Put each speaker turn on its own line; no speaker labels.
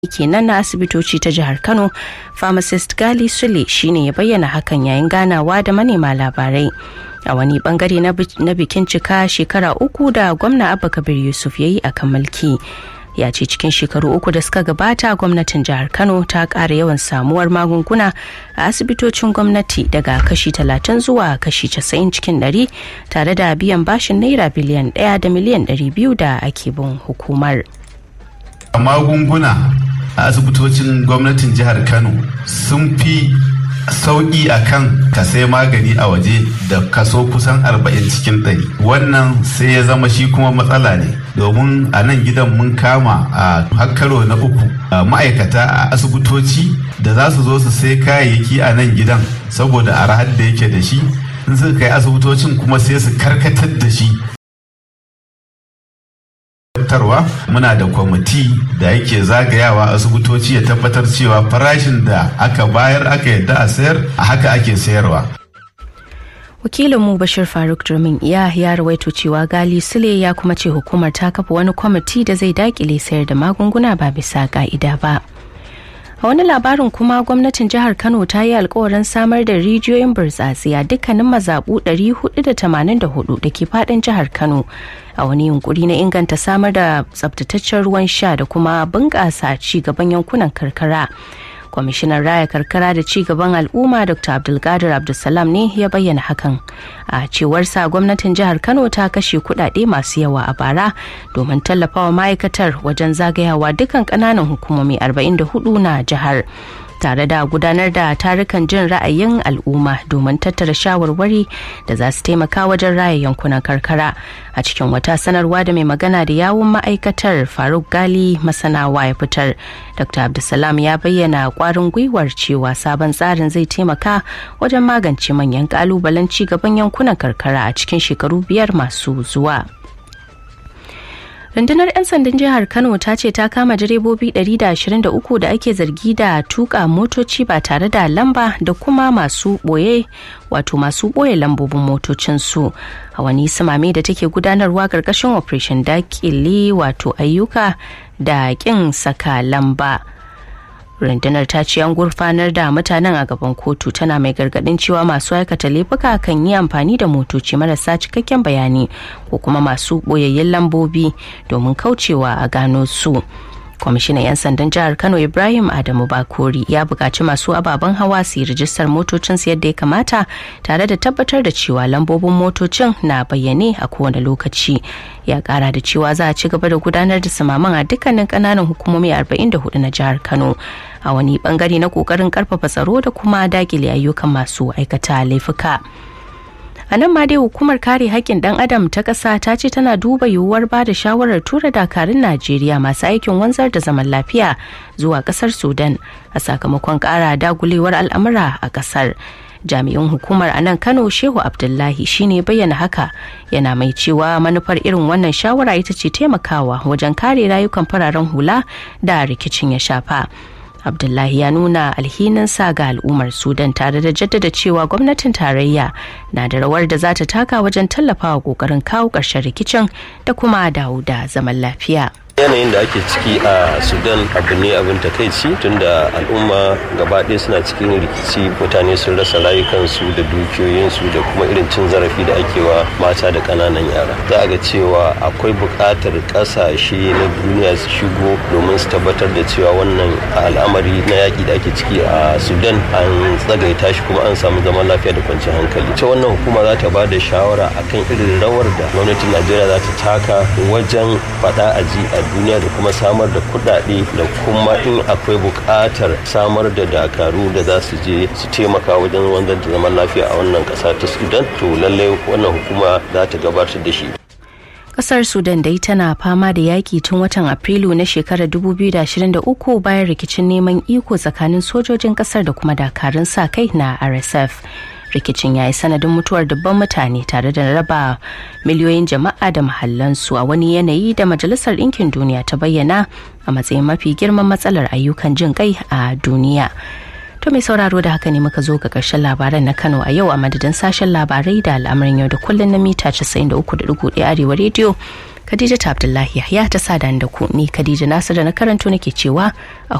kenan na asibitoci ta jihar kano pharmacist gali sule shine ya bayyana hakan yayin ganawa da manema labarai a wani bangare na bikin cika shekara uku da gwamna abba kabir yusuf ya yi a kan mulki ya ce cikin shekaru uku da suka gabata gwamnatin jihar kano ta ƙara yawan samuwar magunguna a asibitocin gwamnati daga kashi 30 zuwa kashi 90 cikin 100 tare da biyan bashin naira biliyan 1 da miliyan 200 da ake bin hukumar
magunguna a asibitocin gwamnatin jihar kano sun fi sauƙi a kan ka sai magani a waje da kaso kusan 40 cikin 100 wannan sai ya zama shi kuma matsala ne domin a nan gidan mun kama a hakkaro na uku ma'aikata a asibitoci da za su zo su sai kayayyaki a nan gidan saboda arahar da yake da shi in suka kai asibitocin kuma sai su karkatar da shi tabbatarwa muna da kwamiti da yake zagayawa asibitoci ya tabbatar cewa farashin da aka bayar aka yadda a sayar a haka ake sayarwa
wakilinmu bashir faruk durmin iya ya rawaito cewa gali sule ya kuma ce hukumar ta kafa wani kwamiti da zai dakile sayar da magunguna ba bisa ka'ida ba a wani labarin kuma gwamnatin jihar kano ta yi alkawarin samar da rijiyoyin burtsatse a dukkanin mazaɓu 484 da ke fadin jihar kano a wani yunkuri na inganta samar da tsabtataccen ruwan sha da kuma bunƙasa ci gaban yankunan karkara kwamishinan raya karkara da ci gaban al'umma dr abdulkadir abdulsalam ne ya bayyana hakan a cewarsa gwamnatin jihar kano ta kashe kudade masu yawa a bara domin tallafawa ma'aikatar wajen zagayawa dukkan kananan hukumomi 44 na jihar tare da gudanar da tarukan jin ra'ayin al'umma domin tattara shawarwari da za su taimaka wajen raya yankunan karkara a cikin wata sanarwa da mai magana da yawun ma'aikatar faruk gali masanawa ya fitar dr abdulsalam ya bayyana kwarin gwiwar cewa sabon tsarin zai taimaka wajen magance manyan kalubalen ci gaban yankunan karkara a cikin shekaru biyar masu zuwa. rundunar 'yan sandan jihar kano ta ce ta kama direbobi 123 da ake zargi da tuka motoci ba tare da lamba da kuma masu boye wato masu boye lambobin motocinsu a wani samame da take gudanarwa karkashin operation dakile wato ayyuka da kin saka lamba rundunar ta ce an gurfanar da mutanen a gaban kotu tana mai gargadin cewa masu aikata laifuka kan yi amfani da motoci marasa cikakken bayani ko kuma masu boyayyen lambobi domin kaucewa a gano su kwamishinan 'yan sandan jihar kano ibrahim adamu bakori ya buƙaci masu ababen hawa su yi rijistar motocinsu yadda ya kamata tare da tabbatar da cewa lambobin motocin na bayyane a kowane lokaci ya ƙara da cewa za a ci gaba da gudanar da samaman a dukkanin ƙananan hukumomi 44 na jihar kano a wani bangare na ƙoƙarin ƙarfafa tsaro da kuma dakile ayyukan masu aikata laifuka. a nan ma dai hukumar kare haƙƙin ɗan adam ta ƙasa ta ce tana duba yiwuwar ba da shawarar tura dakarun najeriya masu aikin wanzar da zaman lafiya zuwa ƙasar sudan a sakamakon ƙara dagulewar al'amura a ƙasar jami'in hukumar a nan kano shehu abdullahi shine bayyana haka yana mai cewa manufar irin wannan shawara ita ce taimakawa wajen kare rayukan fararen hula da rikicin ya shafa abdullahi ya nuna alhininsa ga al'ummar sudan tare da jaddada cewa gwamnatin tarayya na da rawar da za ta taka wajen tallafawa kokarin kawo ƙarshen rikicin da kuma dawo da zaman lafiya
yanayin da ake ciki a sudan abu ne abin takaici tunda al'umma gaba ɗaya suna cikin rikici mutane sun rasa rayukansu da dukiyoyinsu da kuma irin cin zarafi da ake wa mata da ƙananan yara za a ga cewa akwai buƙatar ƙasashe na duniya su shigo domin su tabbatar da cewa wannan al'amari na yaƙi da ake ciki a sudan an tsagaita shi kuma an samu zaman lafiya da kwanciyar hankali ita wannan hukuma za ta ba da shawara akan irin rawar da gwamnatin najeriya za ta taka wajen faɗa a ji a duniya da kuma samar da kudade da kuma in akwai bukatar samar da dakaru da za su je su taimaka wajen wanzar da zaman lafiya a wannan kasa ta sudan to lallai wannan hukuma za ta gabatar da shi
kasar sudan dai tana fama da yaki tun watan afrilu na shekarar 2023 bayan rikicin neman iko tsakanin sojojin kasar da kuma dakarun sa kai na rsf rikicin ya yi sanadin mutuwar dubban mutane tare da raba miliyoyin jama'a da mahallansu a wani yanayi da majalisar ɗinkin duniya ta bayyana a matsayin mafi girman matsalar ayyukan jin kai a duniya To mai sauraro da haka ne muka zo ga ƙarshen labaran na Kano a yau a madadin sashen labarai da al'amarin yau da kullun na mita 93.1 Arewa rediyo. Khadija Abdullahi ya ta sada da ku ni Khadija Nasiru na karanto nake cewa a